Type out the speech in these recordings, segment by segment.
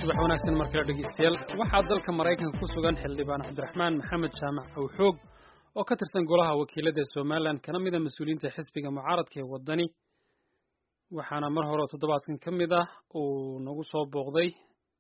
subax wanaagsan markale dhegeystayaal waxaa dalka maraykanka ku sugan xildhibaan cabdiraxmaan maxamed jaamac awxoog oo ka tirsan golaha wakiilada somalilan kana mida mas-uuliyiinta xisbiga mucaaradka ee wadani waxaana mar hore toddobaadkan ka mid ah uu nagu soo booqday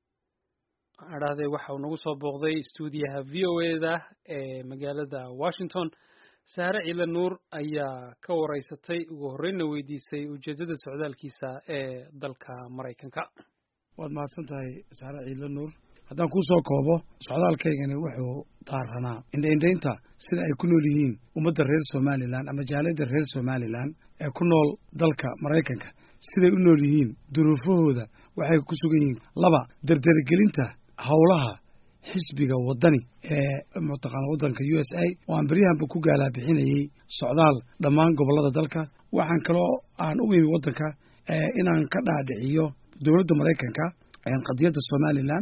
adhahday waxa uu nagu soo booqday stuudiyaha v o eda ee magaalada washington saare ciile nuur ayaa ka wareysatay ugu horreynna weydiisay ujeeddada socdaalkiisa ee dalka maraykanka waad mahadsan tahay saare ciidle nuur haddaan kuu soo koobo socdaalkaygani wuxuu daaranaa indhaindhaynta sida ay ku nool yihiin ummadda reer somalilan ama jaaliyadda reer somalilan ee ku nool dalka maraykanka siday u nool yihiin duruufahooda waxay ku sugan yihiin laba dardaragelinta howlaha xisbiga waddani ee mataqaana waddanka u s a oo aan beryahanba ku gaalaa bixinayey socdaal dhammaan gobollada dalka waxaan kaloo aan u imi waddanka inaan ka dhaadhiciyo dowladda maraykanka qadiyadda somalilan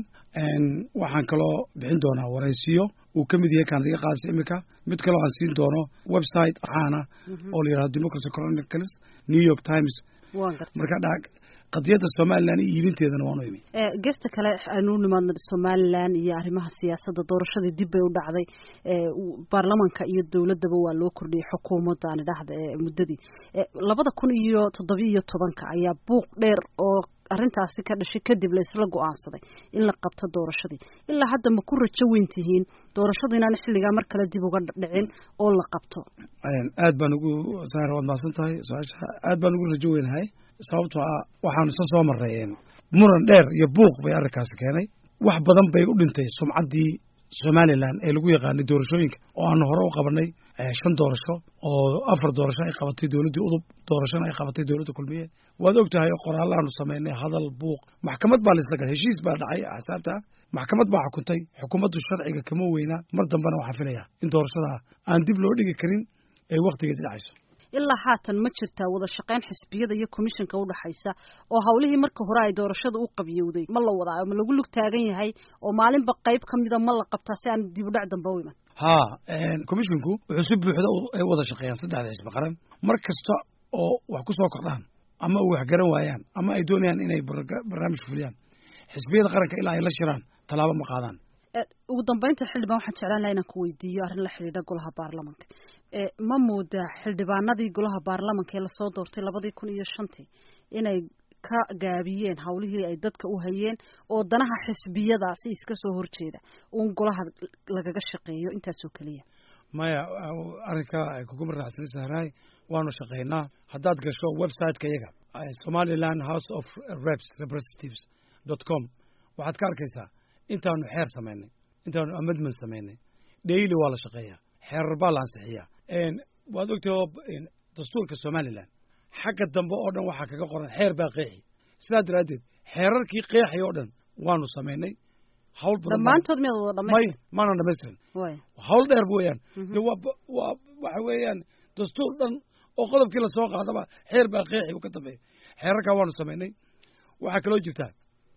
waxaan kaloo bixin doonaa waraysiyo uu ka mid yahay kaan iga qaadaysa iminka mid kaloo aan siin doono website caana oo la yihahdo democracy chronicles new york times marka dha qadiyadda somalilan iyo iibinteedana waan u imi gesta kale aynu u nimaadno somalilan iyo arrimaha siyaasadda doorashadii dib bay u dhacday baarlamanka iyo dowladdaba waa loo kordhiyey xukuumadda aan idhaahda ee muddadii labada kun iyo toddobiyo iyo tobanka ayaa buuq dheer oo arrintaasi ka dhashay kadib la isla go-aansaday in la qabto doorashadii ilaa hadda ma ku rajo weyn tihiin doorashadu inaan xilligaa mar kale dib uga dhicin oo la qabto aad baan ugu saar waad mahadsan tahay su-aasha aad baan ugu rajo weynahay sababtoo ah waxaanu isla soo marray muran dheer iyo buuq bay arrinkaasi keenay wax badan bay u dhintay sumcaddii somalilan ee lagu yaqaanay doorashooyinka oo aanu hore u qabanay shan doorasho oo afar doorasho ay qabatay dowladdii udub doorashona ay qabatay dowladda kulmiye waad og tahay qoraallaanu samaynay hadal buuq maxkamad baa laisla galay heshiis baa dhacay axsaabta maxkamad baa xukuntay xukuumaddu sharciga kama weynaa mar dambena waxaan filayaa in doorashadaa aan dib loo dhigi karin ay wakhtigeedi dhacayso ilaa haatan ma jirtaa wada shaqayn xisbiyada iyo commissionka udhexaysa oo hawlihii marka hore ay doorashada u qabiyowday ma la wadaa ma lagu lug taagan yahay oo maalinba qayb ka mida ma la qabtaa si aan dib u dhac damba u iman haa commisshinku wuxuu si buuxda ay wada shaqeeyaan saddexda xisbi qaran mar kasta oo wax ku soo kordhaan ama ay wax garan waayaan ama ay doonayaan inay barnaamij fuliyaan xisbiyada qaranka ilaa ay la shiraan tallaabo ma qaadaan ugu dambeynta xildhibaan waxaan jeclaan laha inaan ku weydiiyo arrin la xidhiidha golaha baarlamanka ma moodaa xildhibaanadii golaha baarlamanka ee lasoo doortay labadii kun iyo shantii inay ka gaabiyeen hawlihii ay dadka u hayeen oo danaha xisbiyadaasi iska soo horjeeda uun golaha lagaga shaqeeyo intaasoo keliya maya arrinka ay kuguma raacsanay sahraay waanu shaqaynaa haddaad gasho website-ka iyaga somaliland house of reps representatives dot com waxaad ka arkaysaa intaanu xeer samaynay intaanu amendment samaynay daily waa la shaqeeyaa xeerar baa la ansixiyaa waad ogtahay oo dastuurka somalilan xagga dambe oo dhan waxaa kaga qoran xeer baa qeexi sidaa daraaddeed xeerarkii qeexay oo dhan waanu samaynay hawl badan dhammaantood miyaad wada may maanan dhamaystirin hawl dheer weeyaan de waa waa waxa weeyaan dastuur dhan oo qodobkii lasoo qaadaba xeer baa qeexi u ka dambeeya xeerarkaa waanu samaynay waxaa kaloo jirtaa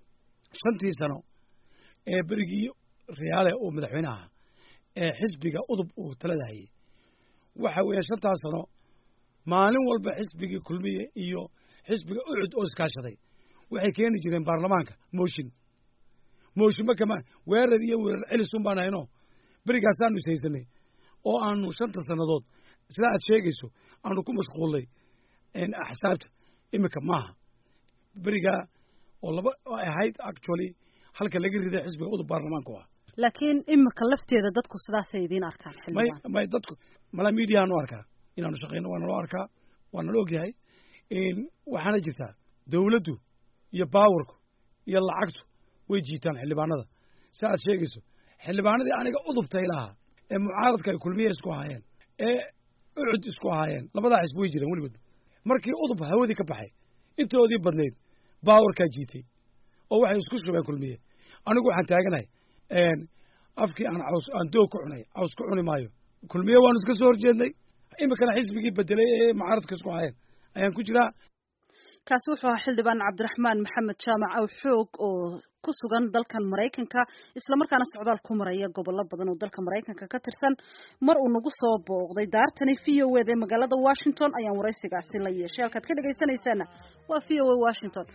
shantii sano ee berigii riyaale uu madaxweyne ahaa ee xisbiga udub uu talada hayay waxa weeyaan shantaas sano maalin walba xisbigii kulmiye iyo xisbiga ucud oo iskaashaday waxay keeni jireen baarlamaanka mooshin mooshinba kama weerar iyo weerar celisun baan hayno berigaasaanu ishaysanay oo aanu shanta sannadood sidaa aad sheegayso aanu ku mashquullay axsaabta iminka maaha berigaa oo laba ay ahayd actually halka laga riday xisbiga udub baarlamaanku ah laakiin imika lafteeda dadku sidaasay idiin arkaan may may dadku mala mediaanu arkaa inaanu shaqayno waa naloo arkaa waa nala ogyahay waxaana jirtaa dawladdu iyo baawarku iyo lacagtu way jiitaan xildhibaanada si aad sheegayso xildhibaanadii aniga udubtay lahaa ee mucaaradka ay kulmiye isku ahaayeen ee ucud isku ahaayeen labadaa xisb way jireen weligood markii udub hawadii ka baxay intoodii badnayd baawarkaa jiitay oo waxay isku shubeen kulmiye anigu waxaan taaganahay afkii aan caws aan doog ku cunay caws ku cuni maayo kulmiye waanu iska soo horjeednay iminkana xisbigii bedelay ee mucaaradka isku ahaayeen ayaan ku jiraa kaasi wuxuu ahaa xildhibaan cabdiraxmaan maxamed jaamac aw xoog oo ku sugan dalkan maraykanka islamarkaana socdaal ku maraya gobollo badan oo dalka maraykanka ka tirsan mar uu nagu soo booqday daartani v o ed ee magaalada washington ayaan waraysigaasi la yeeshay halkaad ka dhegaysanaysaana waa v o a washington